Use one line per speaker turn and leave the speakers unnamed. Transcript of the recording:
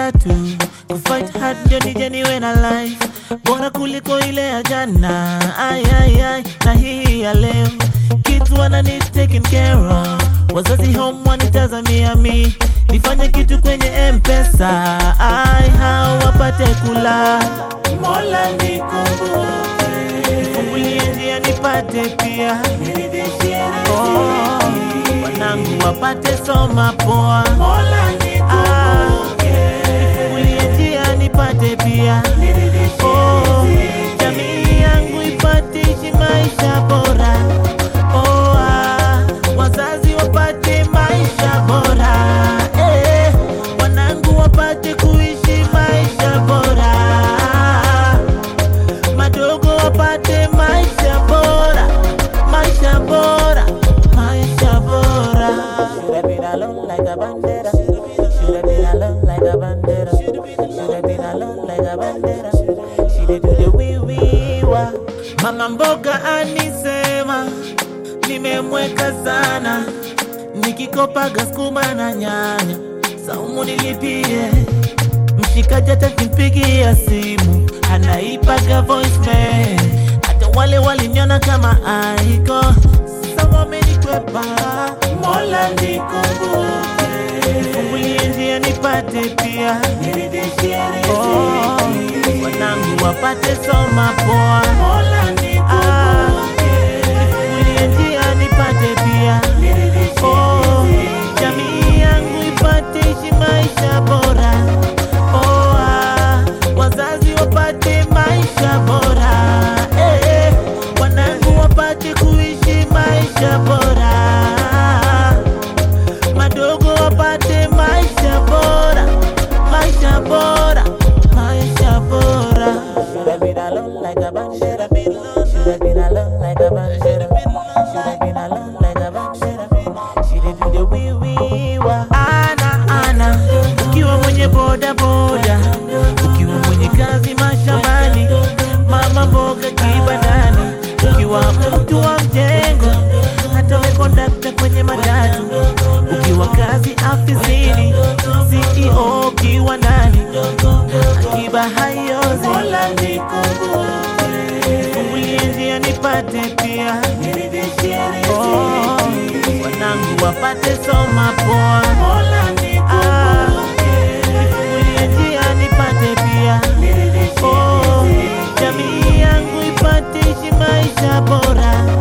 tatu kufight hard ndio nije niwe na life bora kuliko ile ya jana ai, ai, ai, na hii ya leo kids wana need taken care of wazazi home wanitazamia mi nifanye kitu kwenye mpesa ai hao wapate kula mola nikumbuke nifungulie njia nipate pia oh, wanangu wapate soma poa Ah, nifungulie njia nipate pia oh, jamii yangu ipate ishi maisha bora oh, ah, wazazi wapate maisha bora eh, wanangu wapate kuishi maisha bora madogo wapate maisha bora maisha bora maisha bora Should have been alone like a bandera Should have been alone like a bandera Should have been alone like a bandera She did do the wee wee wa Mama mboga anisema nimemweka sana nikikopaga skuma na nyanya saumu nilipie mshikaji hata kimpigia simu anaipaga voicemail hata wale waliniona kama aiko sasa wamenikwepa mola nikumbuke nifungulie njia nipate pia oh, wanangu wapate soma poa Ah, nifungulie njia nipate pia oh, jamii yangu ipate ishi maisha bora oh, ah, wazazi wapate maisha bora eh, eh, wanangu wapate kuishi maisha bora madogo wapate maisha bora maisha bora maisha bora Should have been alone like a bandera Should have been alone like a bandera Should have been alone like a bandera She did do the wee wee wa Ana ana ukiwa mwenye boda boda ukiwa mwenye kazi mashambani mama mboga kibandani ukiwa mtu wa mjengo hata we kondakta kwenye matatu ukiwa kazi afisini CEO ukiwa ndani akiba haiozi mola nikumbuke nifungulie njia nipate pia oh, wanangu wapate soma poa Ah, nifungulie njia nipate pia oh, jamii yangu ipate ishi maisha bora